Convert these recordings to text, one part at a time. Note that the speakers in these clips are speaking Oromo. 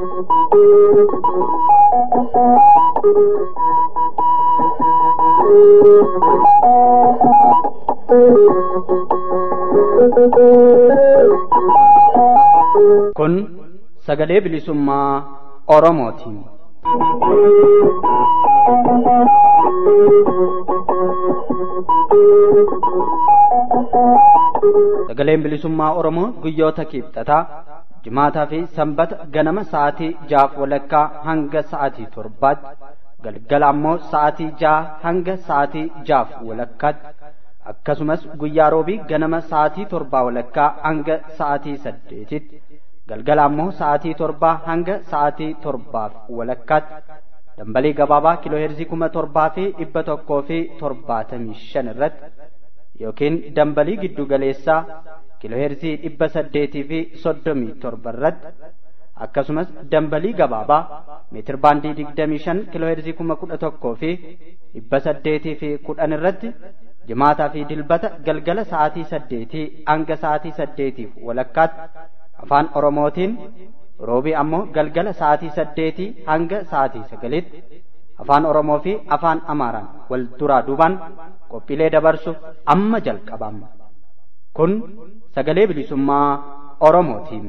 Kun sagalee bilisummaa Oromootiin. Sagaleen bilisummaa Oromoo guyyoota kibxataa jimaataa fi sanbata ganama sa'aatii jaaf walakkaa hanga sa'aatii torbaatti galgala ammoo sa'aatii jaha hanga sa'aatii jaaf walakkaatti akkasumas guyyaa roobii ganama sa'aatii torbaa walakkaa hanga sa'aatii saddeetitti galgala ammoo sa'aatii torbaa hanga sa'aatii torbaaf walakkaatti dambalii gabaabaa kiloo heerzii kuma torbaa fi dhibba tokkoo fi torbaatamii shan irratti yookiin dambalii giddu galeessaa kiloo heerzii dhibba saddeetii fi soddomii torba irratti akkasumas dambalii gabaabaa meetir baandii digdamii shan kiloo heerzii kuma kudha tokkoo fi dhibba saddeetii fi kudhan irratti jimaataa fi dilbata galgala sa'aatii saddeetii hanga sa'aatii saddeetiif walakkaatti afaan oromootiin roobii ammoo galgala sa'aatii saddeetii hanga sa'aatii sagalitti afaan oromoo fi afaan amaaraan wal duraa duubaan qophiilee dabarsuuf amma jalqabama kun sagalee bilisummaa oromootiin.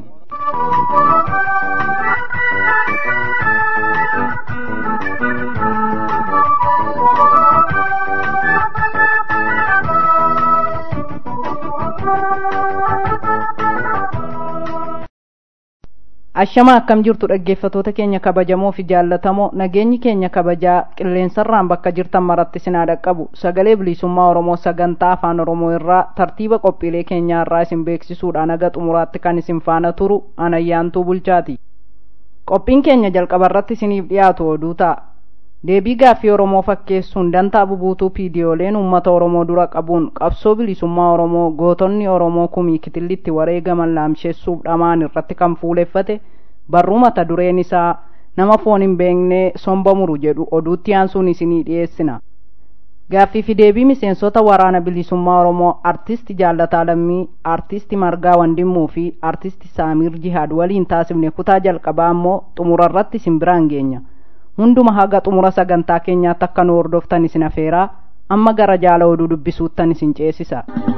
Ashama akkam jirtu dhaggeeffatoota keenya kabajamoo fi jaallatamoo nageenyi keenya kabajaa qilleensarraan bakka jirtan maratti sinaa dhaqqabu sagalee bilisummaa Oromoo sagantaa afaan Oromoo irraa tartiiba qophiilee keenyaa irraa isin beeksisuudhaan haga xumuraatti kan isin faana turu anayyaantuu bulchaati. Qophiin keenya jalqaba irratti isiniif dhiyaatu oduu ta'a. Deebii gaaffii Oromoo fakkeessuun dantaa bubuutuu piidiyooleen uummata Oromoo dura qabuun qabsoo bilisummaa Oromoo gootonni Oromoo kumii kitillitti wareegaman laamsheessuuf dhamaan irratti kan fuuleffate barruu mata dureen isaa nama foon hin beeknee somba muru jedhu oduutti aansuun isinii dhiyeessina. Gaaffii fi deebii miseensota waraana bilisummaa Oromoo artisti Jaalataa Lammii, artisti Margaa Wandimmuu fi artisti Saamiir Jihaad waliin taasifne kutaa jalqabaa ammoo xumurarratti isin biraan geenya. hunduma haga xumura sagantaa keenyaatti akka nu hordoftan isin afeeraa amma gara jaala oduu dubbisuuttan isin ceesisa.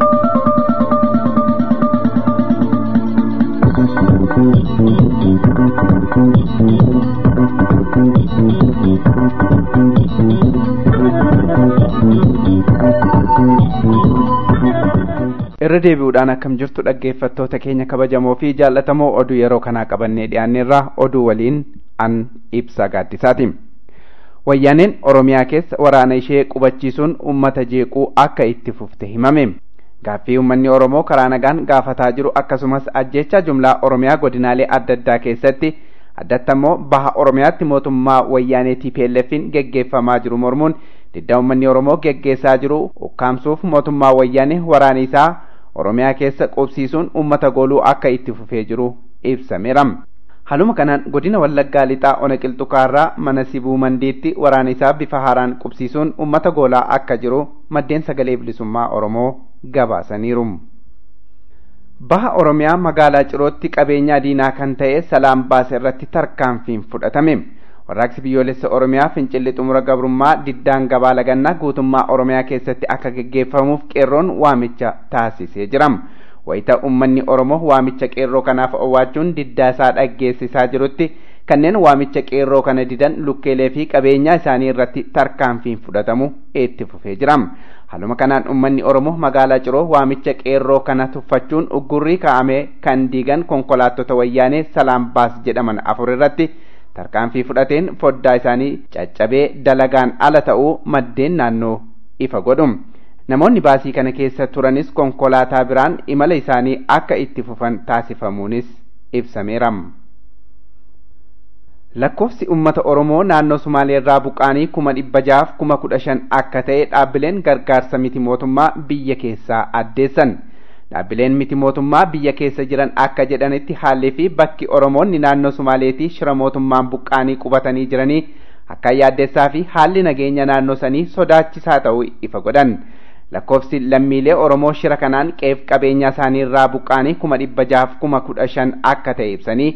irra deebi'uudhaan akkam jirtu dhaggeeffattoota keenya kabajamoo fi jaallatamoo oduu yeroo kanaa qabannee dhiyaanneerraa oduu waliin an ibsa gaaddisaati. Wayyaaneen Oromiyaa keessa waraana ishee qubachiisuun uummata jeequu akka itti fufte himame. Gaaffii uummanni Oromoo karaa nagaan gaafataa jiru akkasumas ajjeechaa jumlaa Oromiyaa godinaalee adda addaa keessatti addatti ammoo baha Oromiyaatti mootummaa wayyaanee TPLFin geggeeffamaa jiru mormuun diddaa uummanni Oromoo geggeessaa jiru ukkaamsuuf mootummaa wayyaanee waraana isaa Oromiyaa keessa qubsiisuun uummata gooluu akka itti fufee jiru ibsameera. Haluma kanaan godina Wallaggaa lixaa ona qilxukaarraa mana sibuu mandiitti waraana isaa bifa haaraan qubsiisuun uummata goolaa akka jiru maddeen sagalee bilisummaa Oromoo gabaasaniiru. Baha Oromiyaa magaalaa Cirootti qabeenya diinaa kan ta'e Salaam Baase irratti tarkaanfiin fudhatame. Warraaqsi biyyoolessa Oromiyaa fincilli xumura gabrummaa diddaan gabaa lagannaa guutummaa Oromiyaa keessatti akka geggeeffamuuf qeerroon waamicha taasisee jira. wayita ummanni Oromoo waamicha qeerroo kanaaf owwaachuun diddaa isaa dhaggeessisaa jirutti kanneen waamicha qeerroo kana didan lukkeelee fi qabeenyaa isaanii irratti tarkaanfiin fudhatamu itti fufee jira. Haluma kanaan ummanni Oromoo magaalaa Ciroo waamicha qeerroo kana tuffachuun uggurrii kaa'amee kan diigan konkolaattota wayyaanee salaam baas jedhaman afur irratti tarkaanfii fudhateen foddaa isaanii caccabee dalagaan ala ta'uu maddeen naannoo ifa godhu. namoonni baasii kana keessa turanis konkolaataa biraan imala isaanii akka itti fufan taasifamuunis ibsameera. lakkoofsi ummata oromoo naannoo sumaaleerraa buqqaanii kuma dhibba jaaf kuma kudha shan akka ta'e dhaabbileen gargaarsa miti mootummaa biyya keessaa addeessan dhaabbileen miti mootummaa biyya keessa jiran akka jedhanitti haalli fi bakki oromoonni naannoo sumaaleetii shira mootummaan buqqaanii qubatanii jiranii akka yaaddeessaa fi haalli nageenya naannoo sanii sodaachisaa ta'uu ifa godhan lakkoofsi lammiilee oromoo shira kanaan qeef qabeenya isaanii irraa buqqaanii kuma dhibba jaaf kuma kudha shan akka ta'e ibsanii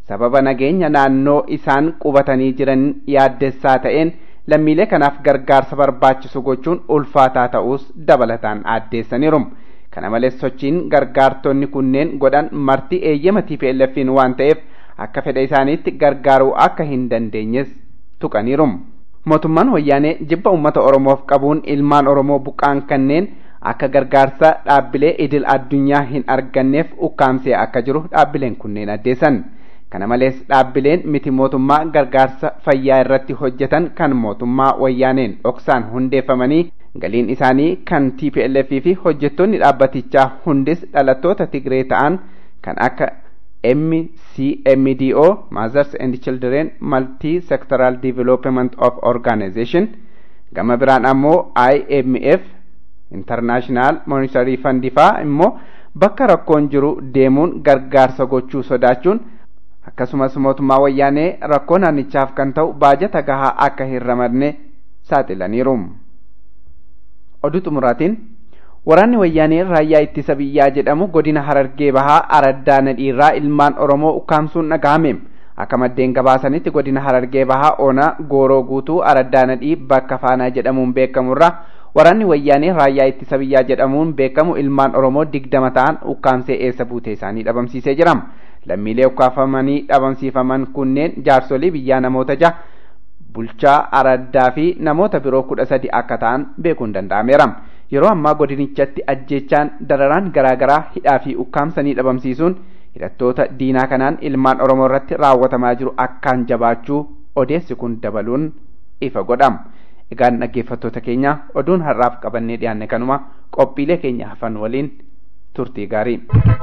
sababa nageenya naannoo isaan qubatanii jiran yaaddessaa ta'een lammiilee kanaaf gargaarsa barbaachisu gochuun ulfaataa ta'uus dabalataan addeessaniiru. Kana malees sochiin gargaartonni kunneen godhan marti eeyyama TPLF'n waan ta'eef akka fedha isaaniitti gargaaruu akka hin dandeenyes tuqaniiru. Mootummaan wayyaanee jibba uummata Oromoof qabuun ilmaan Oromoo buqqaan kanneen akka gargaarsa dhaabbilee idil addunyaa hin arganneef ukkaamsee akka jiru dhaabbileen kunneen addeessan. Kana malees dhaabbileen miti mootummaa gargaarsa fayyaa irratti hojjetan kan mootummaa wayyaaneen dhoksaan hundeeffamanii galiin isaanii kan TPLF fi hojjettoonni dhaabbatichaa hundis dhalattoota Tigree ta'an kan akka MCMDO Mothers and Children Multi Sectoral Development of Organization gama biraan ammoo IMF International Monetary Fund faa immoo bakka rakkoon jiru deemuun gargaarsa gochuu sodaachuun akkasumas mootummaa wayyaanee rakkoo naannichaaf kan ta'u baajata gahaa akka hin ramadne saaxilaniiru. Oduu xumuraatiin waraanni wayyaanee raayyaa ittisa biyyaa jedhamu godina harargee bahaa araddaa nadhiirraa ilmaan oromoo ukkaamsuun dhagahame akka maddeen gabaasanitti godina harargee bahaa ona gooroo guutuu araddaa nadhii bakka faanaa jedhamuun beekamurraa waraanni wayyaanee raayyaa ittisa biyyaa jedhamuun beekamu ilmaan oromoo digdama ta'an ukkaamsee eessa buutee isaanii dhabamsiisee jira lammiilee ukkaafamanii dhabamsiifaman kunneen jaarsolii biyyaa namoota jaha bulchaa araddaa fi namoota biroo kudha sadi akka ta'an beekuun danda'ameera yeroo ammaa godinichatti ajjeechaan dararaan garaagaraa hidhaa fi ukkaamsanii dhabamsiisuun hidhattoota diinaa kanaan ilmaan oromoo irratti raawwatamaa jiru akkaan jabaachuu odeessi kun dabaluun ifa godhama egaan dhaggeeffattoota keenya oduun har'aaf qabannee dhiyaanne kanuma qophiilee keenya hafan waliin turtii gaarii.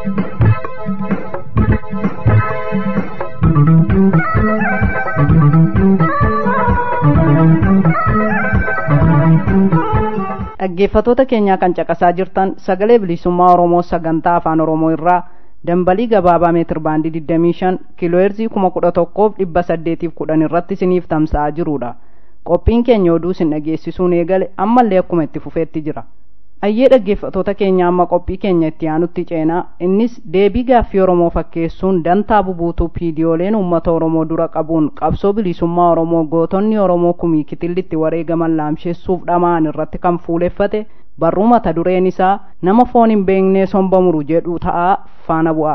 dhaggeeffatoota keenyaa kan caqasaa jirtan sagalee bilisummaa oromoo sagantaa afaan oromoo irraa dambalii gabaabaa meetir baandii 25 kiilooheerzii 11,810 irratti isiniif tamsa'aa jirudha qophiin keenya oduu isin dhageessisuun eegale ammallee akkuma itti fufeetti jira ayyee dhaggeeffatoota keenya amma qophii keenya itti aanutti ceenaa innis deebii gaaffii oromoo fakkeessuun dantaa bubuutuu piidiyooleen uummata oromoo dura qabuun qabsoo bilisummaa oromoo gootonni oromoo kumii kitillitti wareegaman laamsheessuuf dhama'an irratti kan fuuleffate barruu mata dureen isaa nama foon hin beeknee somba muru jedhu ta'aa faana bu'a.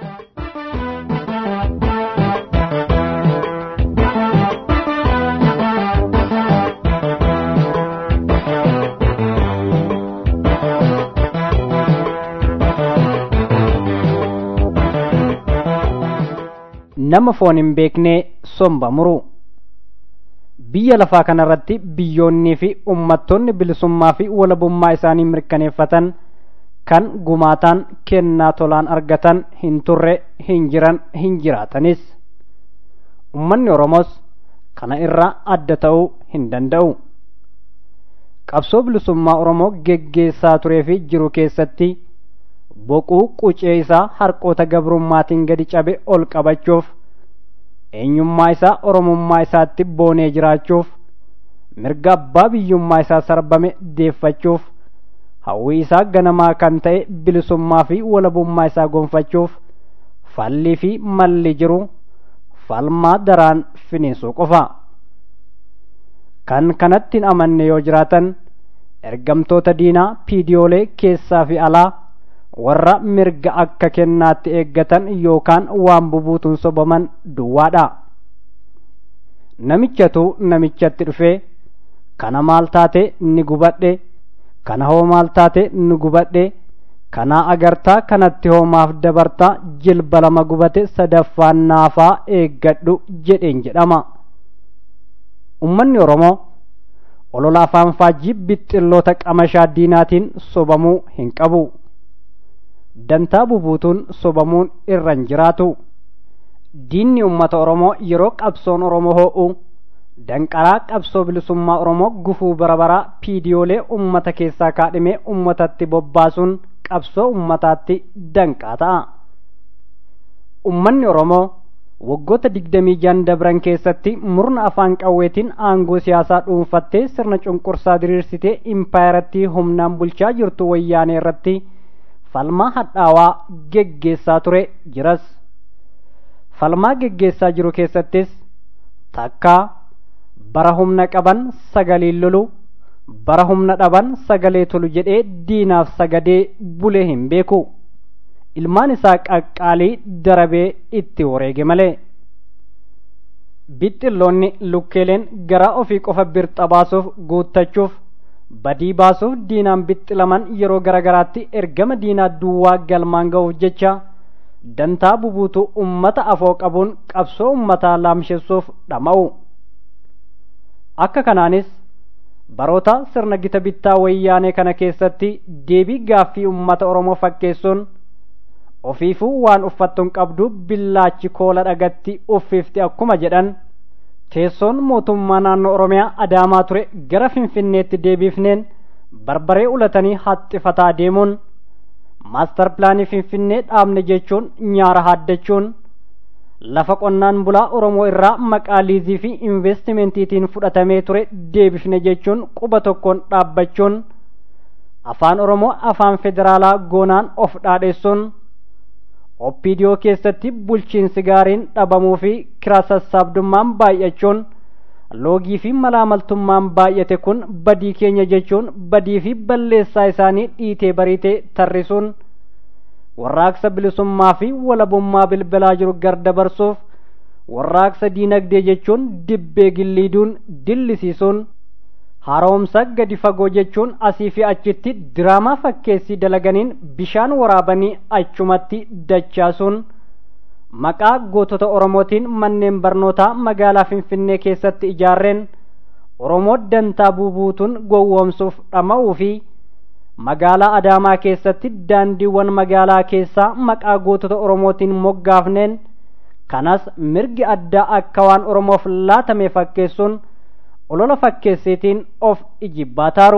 nama foon hin beeknee somba muru biyya lafaa kanarratti biyyoonnii fi ummattoonni bilisummaa fi walabummaa isaanii mirkaneeffatan kan gumaataan kennaa tolaan argatan hin turre hin jiran hin jiraatanis ummanni oromoos kana irraa adda ta'uu hin danda'u qabsoo bilisummaa oromoo geggeessaa turee fi jiru keessatti boquu qucee isaa harqoota gabrummaatiin gadi cabe ol qabachuuf eenyummaa isaa oromummaa isaatti boonee jiraachuuf mirga abbaa biyyummaa isaa sarbame deeffachuuf hawwii isaa ganamaa kan ta'e bilisummaa fi walabummaa isaa gonfachuuf fallii fi malli jiru falmaa daraan finiisuu qofa kan kanatti hin amanne yoo jiraatan ergamtoota diinaa piidiyoolee keessaa fi alaa warra mirga akka kennaatti eeggatan yookaan waan bubuutuun sobaman duwwaadha namichatu namichatti dhufee kana maal taate ni gubadhe kana hoo maal taate ni gubadhe kanaa agartaa kanatti hoomaaf dabartaa jilba lama gubate sadaffaan naafaa eeggadhu jedheen jedhama ummanni oromoo olola afaan faajjii bixxilloota qamashaa diinaatiin sobamuu hin qabu dantaa bubuutuun sobamuun irra hin jiraatu diinni ummata oromoo yeroo qabsoon oromoo hoo'u danqaraa qabsoo bilisummaa oromoo gufuu barabaraa piidiyoolee ummata keessaa kaadhimee ummatatti bobbaasuun qabsoo ummataatti danqaa ta'a ummanni oromoo waggoota digdamii jan dabran keessatti murna afaan qawweetiin aangoo siyaasaa dhuunfattee sirna cunqursaa diriirsitee impaayarattii humnaan bulchaa jirtu wayyaanee irratti falmaa hadhaawaa geggeessaa ture jiras falmaa geggeessaa jiru keessattis takkaa bara humna qaban sagaliin lolu bara humna dhaban sagalee tolu jedhee diinaaf sagadee bulee hin beeku ilmaan isaa qaqqaalii darabee itti wareege malee bixxilloonni lukkeeleen garaa ofii qofa birxa baasuuf guuttachuuf badii baasuuf diinaan bixxilaman yeroo garagaraatti ergama diinaa duwwaa galmaan ga'uuf jecha dantaa bubuutu ummata afoo qabuun qabsoo ummataa laamsheessuuf dhama'u akka kanaanis baroota sirna gita bittaa wayyaanee kana keessatti deebii gaaffii ummata oromoo fakkeessuun ofiifuu waan uffattuun qabdu billaachi koola dhagatti uffifti akkuma jedhan teessoon mootummaa naannoo oromiyaa adaamaa ture gara finfinneetti deebiifneen barbaree ulatanii haxxifataa deemuun maastar pilaanii finfinnee dhaabne jechuun nyaara haaddachuun lafa qonnaan bulaa oromoo irraa maqaa liizii fi investimentiitiin fudhatamee ture deebifne jechuun quba tokkoon dhaabbachuun afaan oromoo afaan federaalaa goonaan of dhaadheessuun oppiidiyoo keessatti bulchiinsi gaariin dhabamuu fi kira sassaabdummaan baay'achuun loogii fi malaamaltummaan baay'ate kun badii keenya jechuun badii fi balleessaa isaanii dhiitee bariitee tarrisuun warraaqsa bilisummaa fi walabummaa bilbilaa jiru gardabarsuuf warraaqsa diinagdee jechuun dibbee gilliiduun dillisiisuun haaromsa gadi fagoo jechuun asii fi achitti diraamaa fakkeessii dalaganiin bishaan waraabanii achumatti dachaasuun maqaa gootota oromootiin manneen barnootaa magaalaa finfinnee keessatti ijaarreen oromoo dantaa buubuutuun gowwoomsuuf dhama'uu fi magaalaa adaamaa keessatti daandiiwwan magaalaa keessaa maqaa gootota oromootiin moggaafneen kanas mirgi addaa akka waan oromoof laatame fakkeessuun olola fakkeessiitiin of ijibbaataaru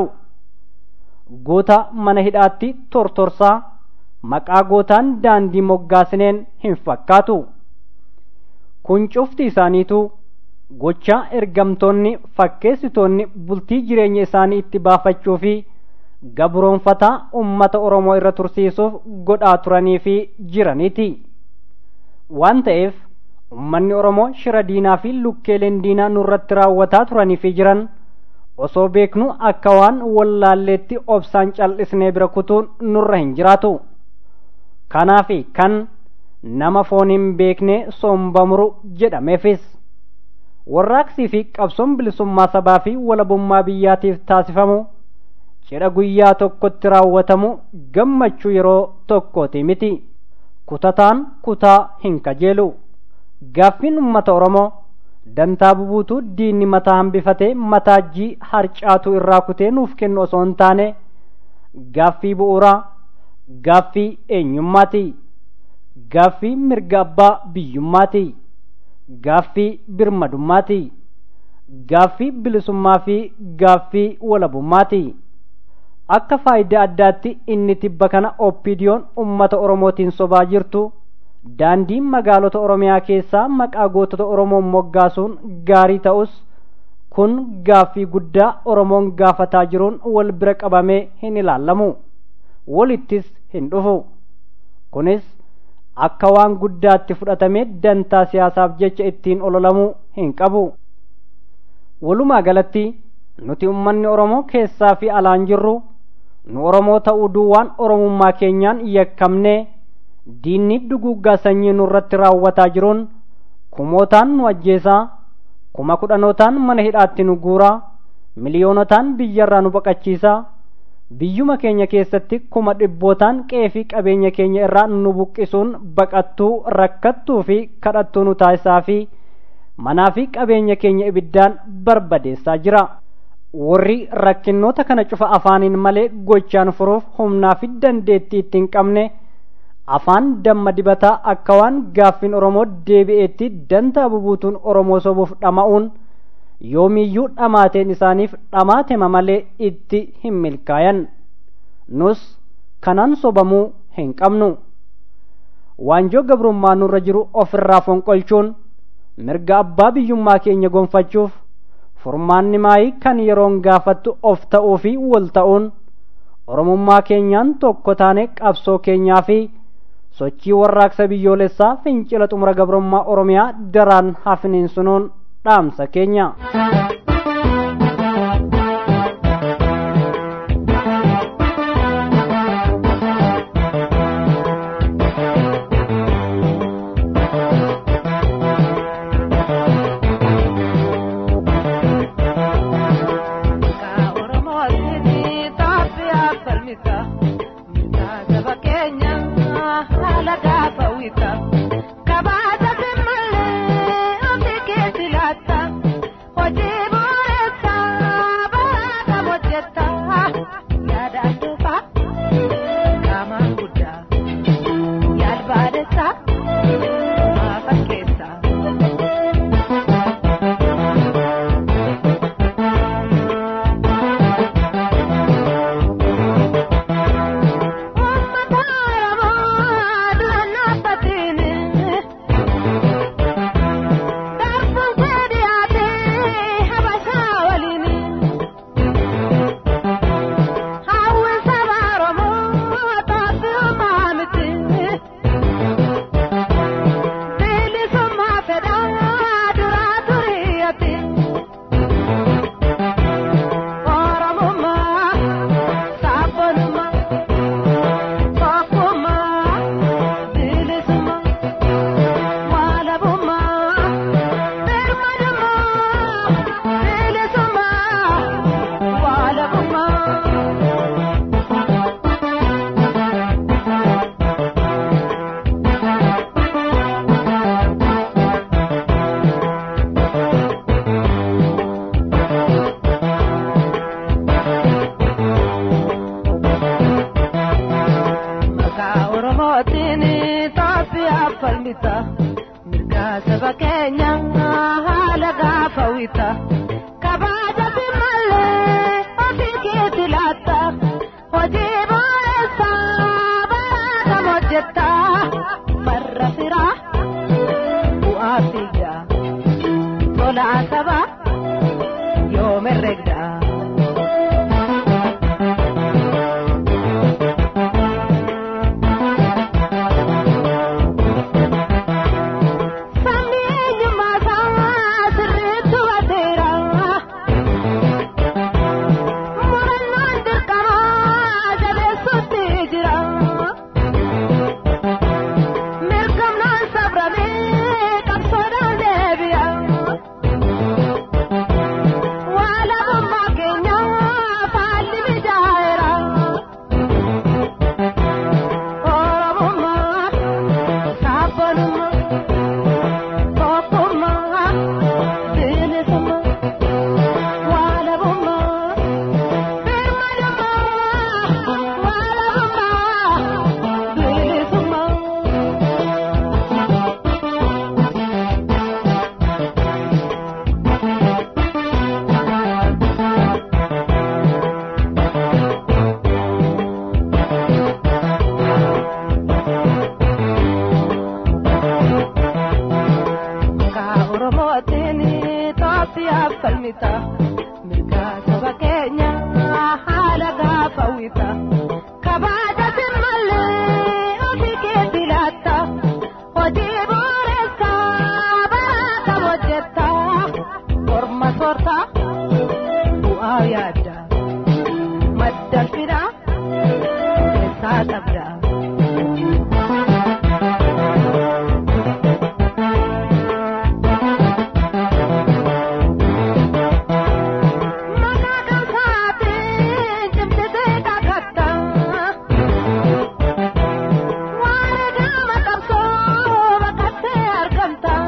goota mana hidhaatti tortorsaa maqaa gootaan daandii moggaasineen hin fakkaatu kun cufti isaaniitu gocha ergamtoonni fakkeessitoonni bultii jireenya isaanii itti baafachuu fi gabroonfataa ummata oromoo irra tursiisuuf godhaa turanii fi jiraniiti waan ta'eef ummanni oromoo shira diinaa fi lukkeeleen diinaa nurratti raawwataa turanii fi jiran osoo beeknu akka waan wallaalleetti obsaan cal'isnee bira kutuun nurra hin jiraatu kanaafi kan nama foon hin beekne sombamuru jedhameefis warraaqsii fi qabsoon bilisummaa sabaa fi walabummaa biyyaatiif taasifamu cidha guyyaa tokkotti raawwatamu gammachuu yeroo tokkooti miti kutataan kutaa hin kajeelu gaaffiin ummata oromoo dantaa bubuutu diinni mataa hambifatee mataajjii harcaatu irraa kutee nuuf kennu osoo hin taane gaaffii bu'uuraa gaaffii eenyummaati gaaffii mirga abbaa biyyummaati gaaffii birmadummaati gaaffii bilisummaa fi gaaffii walabummaati akka faayidaa addaatti inni tibba kana oppiidiyoon ummata oromootiin sobaa jirtu daandiin magaalota oromiyaa keessaa maqaa gootota oromoon moggaasuun gaarii ta'us kun gaaffii guddaa oromoon gaafataa jiruun wal bira qabamee hin ilaallamu walittis hin dhufu kunis akka waan guddaatti fudhatamee dantaa siyaasaaf jecha ittiin ololamuu hin qabu walumaa galatti nuti ummanni oromoo keessaa fi alaan jirru nu oromoo ta'uu duwwaan oromummaa keenyaan yakkamnee diinni duguuggaa sanyii nurratti raawwataa jiruun kumootaan nu ajjeesaa kuma kudhanootaan mana hidhaatti nu guuraa miliyoonotaan biyyarraa nu baqachiisaa biyyuma keenya keessatti kuma dhibbootaan qeefii qabeenya keenya irraa nu buqqisuun baqattuu rakkattuu fi kadhattuu nu taasisaa fi manaa fi qabeenya keenya ibiddaan barbadeessaa jira warri rakkinnoota kana cufa afaaniin malee gochaan furuuf humnaa fi dandeettii ittiin qabne afaan damma dibataa akka waan gaaffiin oromoo deebi'eetti dantaa bubuutuun oromoo sobuuf dhama'uun yoomiyyuu dhamaateen isaaniif dhamaatema malee itti hin milkaayan nus kanaan sobamuu hin qabnu waanjoo gabrummaa nurra jiru ofirraa fonqolchuun mirga abbaa biyyummaa keenya gonfachuuf furmaanni maayii kan yeroon gaafattu of ta'uu fi wal ta'uun oromummaa keenyaan tokko taane qabsoo keenyaa fi sochii warraaqsa biyyoolessaa fincila xumura gabrummaa oromiyaa daraan hafiniinsunuun dhaamsa keenya.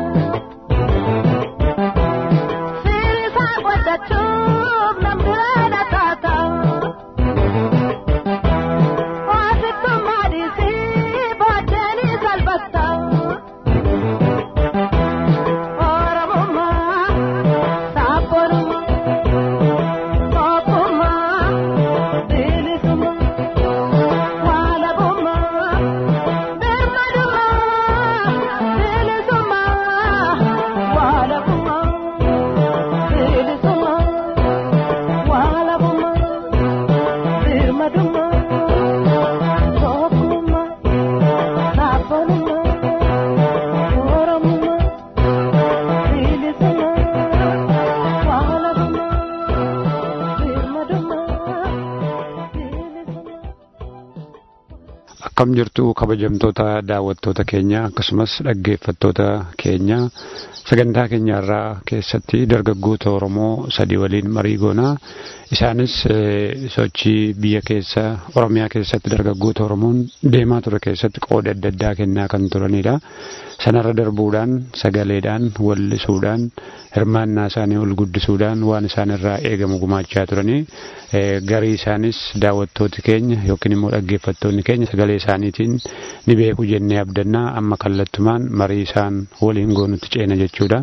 Sirisa godhachuuf namni Akkam jirtu kabajamtoota daawwattoota keenya akkasumas dhaggeeffattoota keenya sagantaa keenya irraa keessatti dargaggoota Oromoo sadii waliin marii goonaa. Isaanis sochii biyya keessa Oromiyaa keessatti dargaggoota Oromoon deemaa ture keessatti qooda adda addaa kennaa kan turanidha. Sanarra darbuudhaan sagaleedhaan wallisuudhaan hirmaannaa isaanii ol guddisuudhaan waan isaan irraa eegamu gumaachaa turanii garii isaanis daawwattooti keenya yookiin immoo dhaggeeffattoonni keenya sagalee isaaniitiin ni beeku jennee abdannaa amma kallattumaan marii isaan waliin goonutti ceena jechuudha.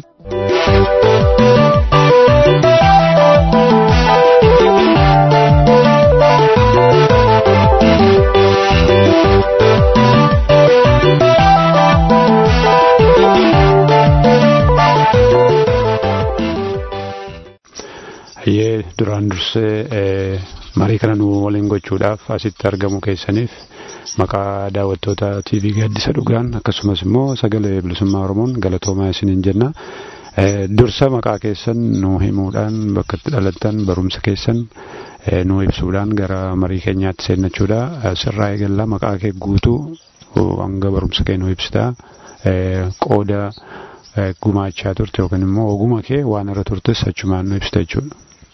Hayyee duraan dursee marii kana nu waliin gochuudhaaf asitti argamu keessaniif maqaa daawwattoota TV gaaddisa dhugaan akkasumas immoo sagalee bilisummaa Oromoon galatoomaa isiniin jenna. Dursa maqaa keessan nu himuudhaan bakka itti dhalattan barumsa keessan nu ibsuudhaan gara marii keenyaatti seennachuudha. Sirraa eegallaa maqaa kee guutuu hanga barumsa kee nu ibsita. Qooda gumaachaa turte yookiin immoo oguma kee waan irra turtes achumaan nu ibsita jechuudha.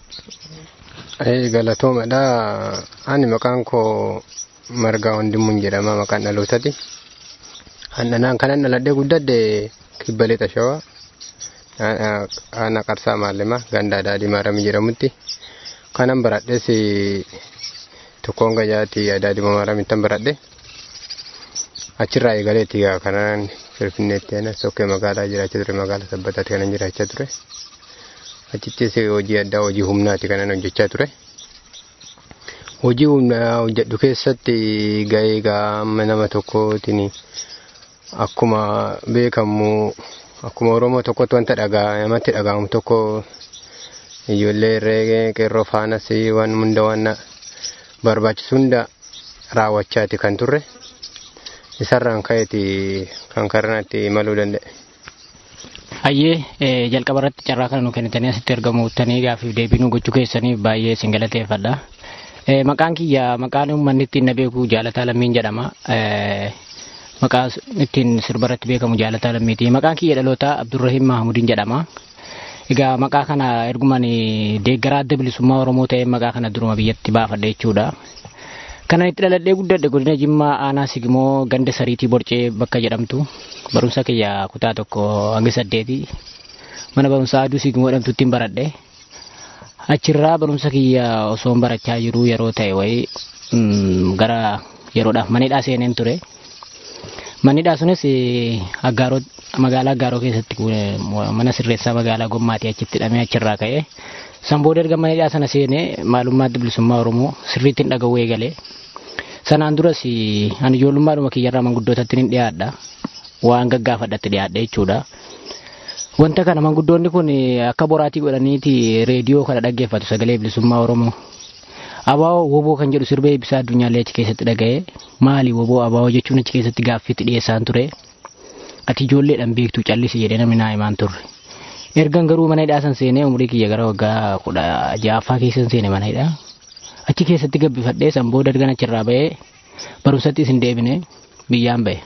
Galatoomadha. Ani maqaan koo Margaa Wandimuun jedhama maqaan dhalootaati. Annanaan kanan dhaladhee guddadhe kibba lixa shawaa. Ana qarsaa maallima ganda daadhii maaramii jedhamutti. Kanan baradhes tokkoon gajaati daadhii maaramiittan baradhe. Achirraa eegaleetti kanan Finfinneetti anas tokkee magaalaa jiraachaa ture magaalaa sabbataatti kanan jiraachaa ture. Achittis hojii addaa hojii humnaati kanan hojjechaa ture. Hojii humnaa hojjedhu keessatti gahee gaama nama tokkootiin akkuma beekamu akkuma Oromoo tokkotti wanta dhagaa namatti dhagahamu tokko ijoollee irree qeerroo faanas waan hunda waan barbaachisu hunda raawwachaati kan turre. Isarraan ka'eeti kan karanaatti imaluu danda'e. Hayyee jalqaba irratti carraa kana nu kennitanii asitti argamuuttanii gaafiif deebii nu gochuu keessanii baay'ee isin galateeffadha. Maqaan kiyya maqaan uummanni ittiin na beeku jaalataa lammiin jedhama. Maqaa ittiin sirba irratti beekamu jaalataa lammiiti. Maqaan kiyya dhalootaa Abdurrahiim Mahamudiin jedhama. Egaa maqaa kana ergumaan deeggaraa adda bilisummaa Oromoo ta'ee maqaa kana duruma biyyatti baafadha jechuudha. Kanan itti dhaladhee guddadhe godina Jimmaa Aanaa Sigimoo ganda sariitii Borcee bakka jedhamtu barumsa kiyya kutaa tokko hanga saddeeti mana barumsaa aduu Sigimoo jedhamtutti baradhe. Achirraa barumsa kiyya osoo barachaa jiru yeroo ta'e wayii gara yeroodhaaf manidhaa seeneen ture. Manidhaa sunis aggaaroo magaalaa aggaaroo keessatti mana sirreessaa magaalaa Gommaatii achitti hidhamee achirraa ka'e. San booda erga manidhaa sana seenee maalummaa adda bilisummaa Oromoo sirriitti hin dhaga'uu eegalee. Sanaan duras ani ijoollummaadhuma kiyyarraa manguddootatti ni dhiyaadha. Waan gaggaafadhatti dhiyaadha jechuudha. Wanta kana manguddoonni kun akka boraatii godhaniiti reediyoo kana dhaggeeffatu sagalee bilisummaa Oromoo. Abaawoo woboo kan jedhu sirba eebbisaa addunyaallee achi keessatti dhaga'ee maali woboo abaawoo jechuun achi keessatti gaaffiitti dhiyeessaan ture. Ati ijoolleedhaan beektuu callisi jedhee namni naa himaan turre. Ergan garuu mana hidhaa san seenee umurii kiyya gara waggaa kudha ja'affaa keessan seene mana hidhaa. Achi keessatti gabbifadhee san booda ergan achirraa ba'ee barumsatti isin deebine biyyaan ba'e.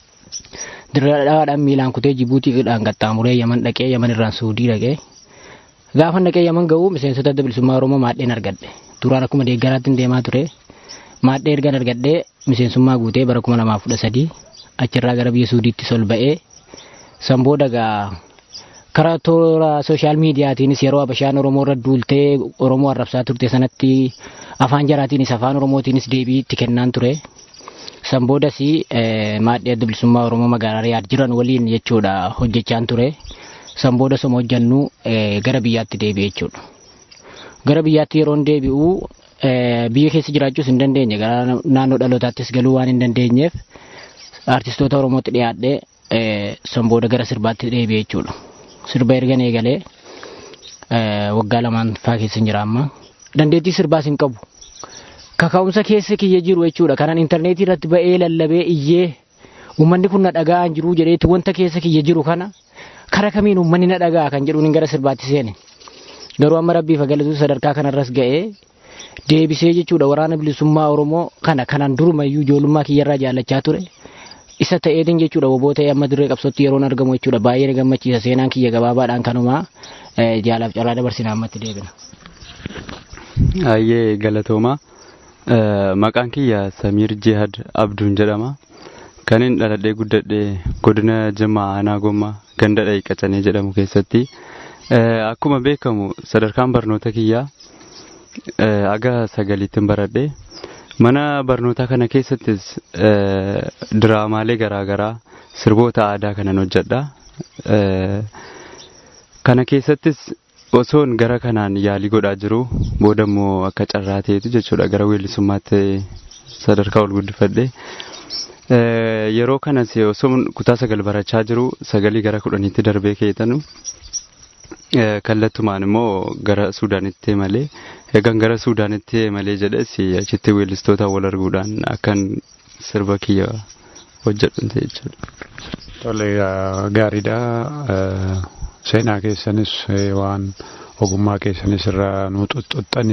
Dirradhaadhaan miilaan kutee Jibuutiidhaan qaxxaamuree Yaman dhaqee Yaman irraan Suudii dhaqee. Gaafa dhaqee Yaman ga'uu miseensota adda bilisummaa Oromoo maadheen argadhe. Duraan akkuma deeggaraatti deemaa ture. Maadhee ergan argadhee miseensummaa guutee bara kuma lamaaf kudha sadii achirraa gara biyya Suudiitti sol ba'ee san booda gaa karaa toora sooshaal miidiyaatiinis yeroo abashaan Oromoo irra duultee Oromoo arrabsaa turte sanatti afaan jaraatiinis afaan Oromootiinis deebii itti kennaan ture. San boodas maadhee adda bilisummaa Oromoo magaalaa Riyaad jiran waliin jechuudha hojjechaan ture. San booda soma hojjannu gara biyyaatti deebi'e jechuudha. Gara biyyaatti yeroon deebi'u biyya keessa jiraachuus hin dandeenye gara naannoo dhalootaattis galuu waan hin dandeenyeef artistoota Oromootti dhiyaadhee san booda gara sirbaatti deebi'e jechuudha. Sirba ergan eegalee waggaa lamaan faa keessa jira amma. Dandeettii sirbaas hin qabu. Kaka'umsa keessa kiyya jiru jechuudha. Kanan intarneetii irratti ba'ee lallabee iyyee uummanni kun na dhaga'an jiru jedheetti wanta keessa kiyya jiru kana kara kamiin uummanni na dhaga'a kan jedhuun gara sirbaatti seene. Garuu amma rabbiif galatu sadarkaa kanarras ga'ee deebisee jechuudha waraana bilisummaa Oromoo kana kanaan durumayyuu ijoollummaa kiyyarraa jaallachaa ture. Isa ta'eetiin jechuudha woboo ta'ee amma dirree qabsootti yeroon argamu jechuudha baay'ee na gammachiisa seenaan kiyya gabaabaadhaan kanumaa jaalaaf carraa dabarsina ammatti deebina. Ayyee galatooma. Maqaan kiyya Samiir Jihad Abduun jedhama. Kan inni dhaladhee guddadhee godina Jimmaa Aanaa Gommaa ganda Qacanee jedhamu keessatti. Akkuma beekamu sadarkaan barnoota kiyyaa aga sagaliittiin baradhee mana barnootaa kana keessattis diraamaalee garaagaraa sirboota aadaa kanan hojjedha. Kana keessattis osoon gara kanaan yaalii godhaa jiru booda immoo akka carraa ta'etu jechuudha gara weellisummaatti sadarkaa ol guddifadhe. Yeroo kanas osoo kutaa sagal barachaa jiru sagalii gara kudhaniitti darbee keetanu kallattumaan immoo gara Suudaanitti malee eegan gara Suudaanitti malee jedhes achitti weellistoota wal arguudhaan akkan sirba kiyya hojjedhu jechuudha. Tole gaariidha. Seenaa keessanis waan ogummaa keessanis irraa nu xuxxuxxani.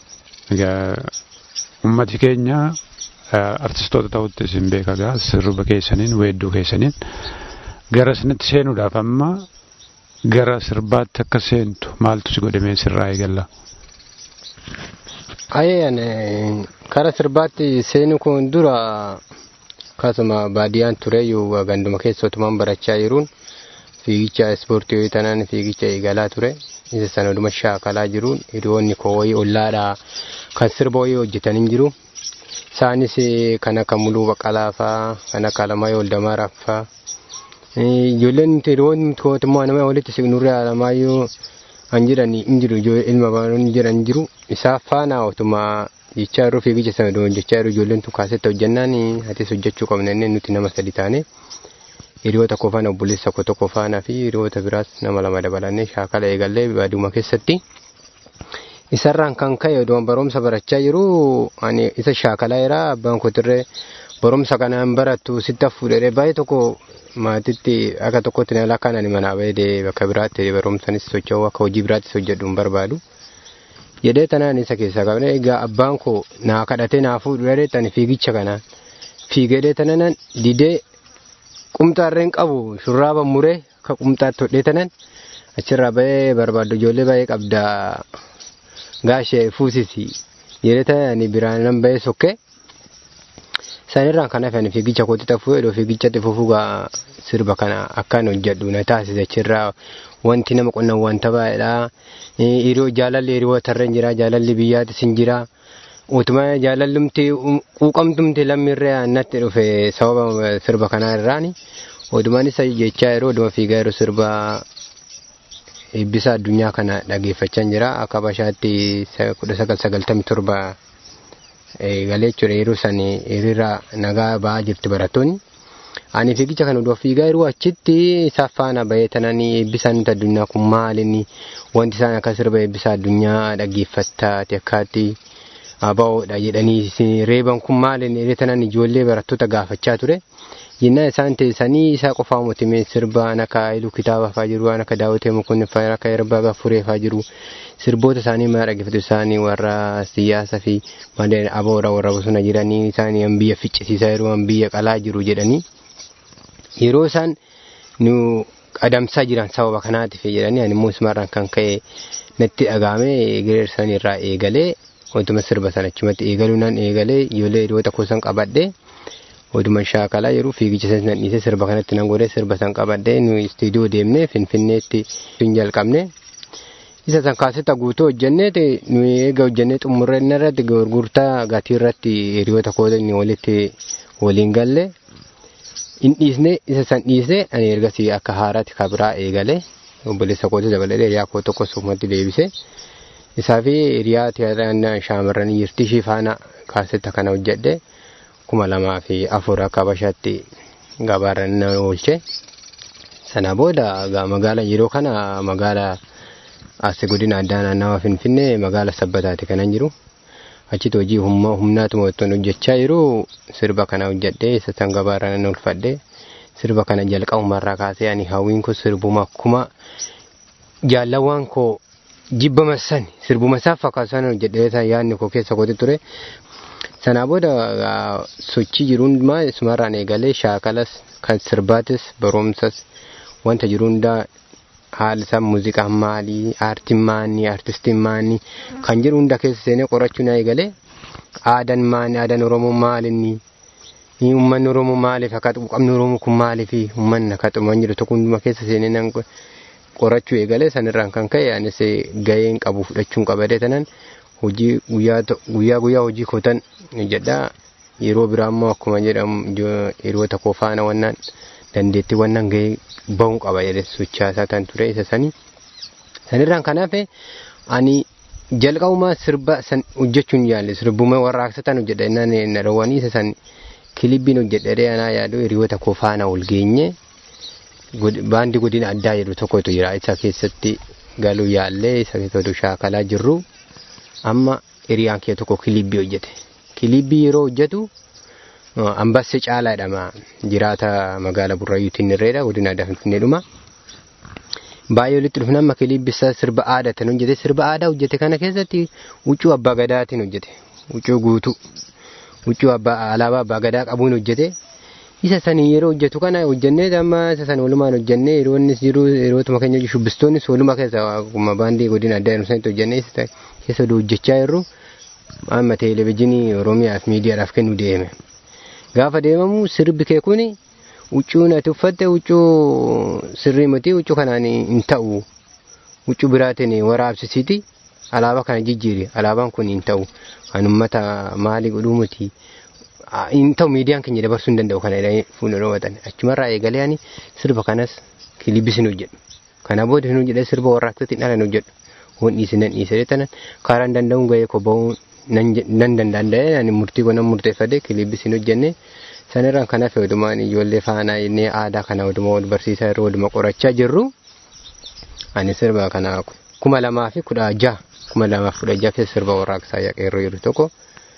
Uummati keenya artistoota ta'utti isin beekagaa sirba keessaniin weedduu keessaniin gara isinitti seenuudhaaf amma gara sirbaatti akka seentu maaltu si godhamee sirraa eegalla? Ayyaan kara sirbaatti seenu kun dura akkasuma baadiyyaan tureyyuu ganduma keessa otumaan barachaa jiruun fiigicha ispoortii yoo tanan fiigicha eegalaa ture isa sana oduma shaakalaa jiruun hiriyoonni koo wayii ollaadhaa kan sirba wayii hojjetanii jiru. Isaanis kan akka muluu baqalaa fa'aa kan akka alamaayyoo oldamaaraa fa'aa ijoolleen hiriyoonni mootummaa nama walitti siqnurree alamaayyoo an jiran hin jiru ilma baroon jiran jiru isaa faana otuma jechaa jiru fiigicha sana doon jechaa jiru ijoolleen tun kaasetti hojjannaan atis hojjechuu qabna inni nuti nama sadi taane hiriyoota koo faana obboleessa koo tokko faana fi hiriyoota biraas nama lama dabalannee shaakala eegallee baadiyuma keessatti. Isarraan kan ka'e oduun barumsa barachaa jiru ani isa shaakalaa jira abbaan kootirree barumsa kanaan barattu sitta fuudhee baay'ee tokko maatitti akka tokkotti na lakkaan ani manaa bahee bakka biraatti barumsanis socho'u akka hojii biraattis hojjedhu hin barbaadu. Jedhee tanaan isa keessaa qabne egaa abbaan koo naa kadhatee naa fuudhee tani fiigicha kanaan fiigedee tanan didee qumxaarreen qabu shurraaba muree akka qumxaatti hodhee tanan achirraa bahee barbaaddu ijoollee baay'ee qabda gaashee fuusisi jedhee tanan biraan nan bahee sokkee. Sanirraan kan hafan fiigicha kootti tafuu edoo fiigichatti fufuugaa sirba kana akkaan hojjedhu na taasisa achirraa wanti nama qonnan wanta baay'eedha. Hiriyoo jaalalli hiriyootarra jira jaalalli biyyaatis hin jira. Utuma jaalallumti quuqamtumti lammiirree natti dhufe sababa sirba kanaa irraani. Odumaan isa jechaa yeroo oduma fiigaa yeroo sirba eebbisa addunyaa kana dhageeffachaa jira. Akka bashaatti kudha sagal sagaltamii torba galee jechuudha yeroo san hiriira nagaa ba'aa jirti barattoonni. Ani fiigicha kana oduu fiigaa yeroo achitti isa faana bahee tananii eebbisaan addunyaa kun maalinni wanti isaan akka sirba eebbisa addunyaa dhaggeeffattaati akkaatti abaa'oodha jedhanii reeban kun maalinni hiriira tanan ijoollee barattoota gaafachaa ture. Jennaan isaan teessanii isaa qofaa mootimee sirba waan akka Haayiluu Kitaaba fa'aa jiru waan akka Daawwitee Mokonnin fa'aa akka Erbaa Gaffuree fa'aa jiru sirboota isaanii maa dhaggeeffatu isaanii warra siyaasaa fi malee aboora warra bosona jiranii isaanii an biyya ficcisiisaa jiru an biyya qalaa jiru jedhanii yeroo isaan nu adamsaa jiran sababa kanaatiif jedhanii ani immoo isumarraan kan ka'e natti dhagaame gireersan irraa eegalee wantuma sirba sana achumatti eegaluu nan eegalee ijoollee hiriyoota kuusan qabadhee oduma shaakalaa yeroo fiigicha sana nan dhiisee sirba kanatti nan godhee sirba san qabadhee nu istiidiyoo deemnee finfinneetti hin jalqabne. Isa san kaasetta guutuu hojjenneeti nu eega hojjennee xumurree irratti gurgurtaa gatii irratti hiriyoota kootiin walitti waliin galle. In dhiisne isa san dhiisee ani ergasii akka haaraatti kabiraa eegale obboleessa kootii dabalatee hiriyaa koo tokko sumatti deebise. Isaa fi hiriyaa tiyaatiraa shaamarranii jirti ishii faana kaasetta kana hojjedhe. kuma lamaa fi afur akka bashaatti gabaarra na oolche. Sana booda magaala yeroo kana magaala as godina addaa naannawa finfinnee magaala sabbataati kanan jiru. Achitti hojii humnaatuma ottoon hojjechaa jiru sirba kana hojjedhee isa san gabaarra nan oolfadhe. Sirba kana jalqabumarraa kaasee ani hawwiin kun sirbuma akkuma jaallawwan koo jibbama san sirbuma isaa fakkaatu sana hojjedhee yaadni koo keessa kooti ture. Sanaa booda sochii jiru hundumaa isumarraan eegalee shaakalas kan sirbaatis barumsas wanta jiru hundaa haala isaa muuziqaan maalii aartiin maalii aartistiin maalii kan jiru hunda keessa seenee qorachuu na eegalee aadaan maalii aadaan oromoo maalinni uummanni oromoo maaliif akka qabni oromoo kun maaliif uummanni akka xuman jiru tokko hundumaa keessa seenee nan qorachuu eegalee sanirraan kan ka'e anis gaheen qabu fudhachuun qabadee tanan hojii guyyaa guyyaa hojii kootan jedhaa yeroo biraa immoo akkuma jedhamu yeroo tokko faana wannaan dandeettii wannaan gahee bahuu qaba jedhee sochaasaa tan ture isa sanii sanirraan kanaaf ani jalqabumaa sirba san hojjechuun yaalle sirbuma warraaqsa tan hojjedha innaan narawwanii isa san kilibbiin hojjedhee anaa yaadu hiriyoota koo faana ol geenye baandii godina addaa jedhu tokkotu jira isa keessatti galuu yaallee isa keessatti shaakalaa jirru amma hiriyaan kee tokko kilibbii hojjete kilibbii yeroo hojjetu ambassee caalaa jedhama jiraata magaala burrayyuutiin irreedha godina addaa finfinneedhuma. Baay'ee walitti dhufna amma kilibbisaa sirba aadaatiin hojjete sirba aadaa hojjete kana keessatti huccuu abbaa gadaatiin hojjete huccuu guutuu huccuu alaabaa abbaa gadaa qabuun hojjete isa sanii yeroo hojjetu kana hojjennee amma isa sana walumaan hojjennee yeroo innis jiru yerootuma keenya shubbistoonnis waluma keessa akkuma baandii godina addaa jedhamu sanitti hojjennee keessa hojjechaa jirru amma televezyiinii oromiyaaf miidiyaadhaaf kennu deeme. Gaafa deemamu sirbi kee kuni huccuu ati uffatte huccuu sirrii miti huccuu kanaan hin ta'u huccuu biraatiin waraabsisiiti alaabaa kana jijjiiri alaabaan kun hin ta'u kan uummata maalii godhuu miti. hin ta'u miidiyaan keenya dabarsuu hin danda'u kana jedhanii fuuldura watan achumarraa eegalee ani sirba kanas kilibbi sin hojjedhu kana booda hin hojjedhe sirba warraaqsatti dhalan hojjedhu waan dhiisi nan dhiise tanan kaaraan danda'uun gahee ko ba'uu nan danda'e ani murtii konan murteeffadhe kilibbi sin hojjenne sanirraan kana fayyadamaan ijoollee faanaa inni aadaa kana waduma wal barsiisaa yeroo waduma qorachaa jirru ani sirba kana kuma lamaa fi kudha jaha kuma lamaa fi kudha jaha keessa sirba warraaqsaa yeroo jiru tokko.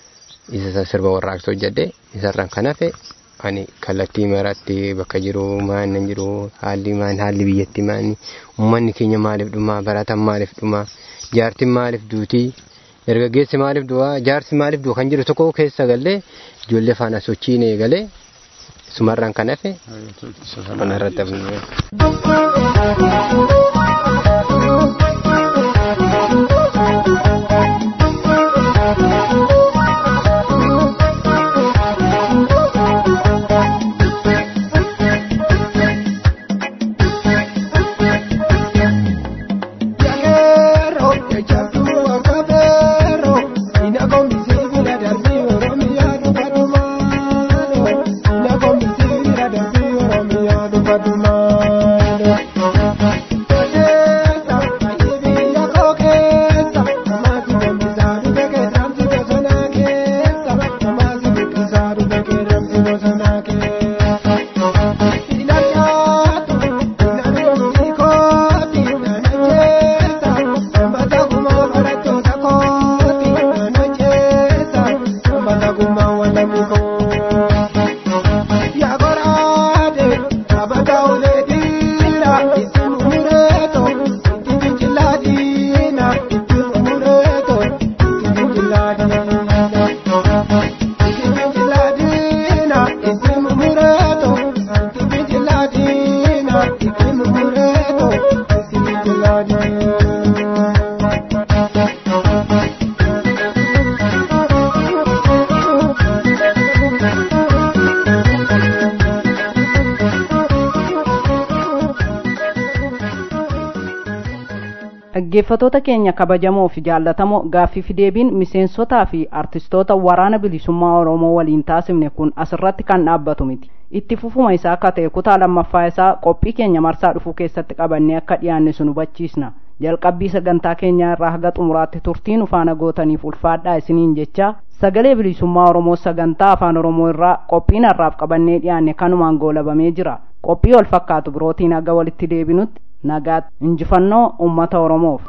isa sirba warraaqsa hojjedhe isarraan kan hafe ani kallattii maratti bakka jiru maan nan jiru haalli maan haalli biyyatti maani uummanni keenya maaliif dhuma barataan maaliif dhuma jaartiin maaliif duutii dargaggeessi maaliif du'a jaarsi maaliif du'a kan jiru tokko keessa gallee ijoollee faana sochiin eegalee sumarraan kan hafe kanarratti dhaggeeffatoota keenya kabajamoo fi jaallatamoo gaaffii fi deebiin miseensotaa fi artistoota waraana bilisummaa oromoo waliin taasifne kun asirratti kan dhaabbatu miti itti fufuma isaa akka ta'e kutaa lammaffaa isaa qophii keenya marsaa dhufuu keessatti qabannee akka dhiyaanne sun hubachiisna jalqabbii sagantaa keenyaa irraa haga xumuraatti turtiin ufaana gootaniif ulfaadhaa isiniin jecha sagalee bilisummaa oromoo sagantaa afaan oromoo irraa qophiin har'aaf qabannee dhiyaanne kanumaan goolabamee jira qophii wal fakkaatu birootiin haga walitti deebinutti nagaatti injifannoo ummata oromoof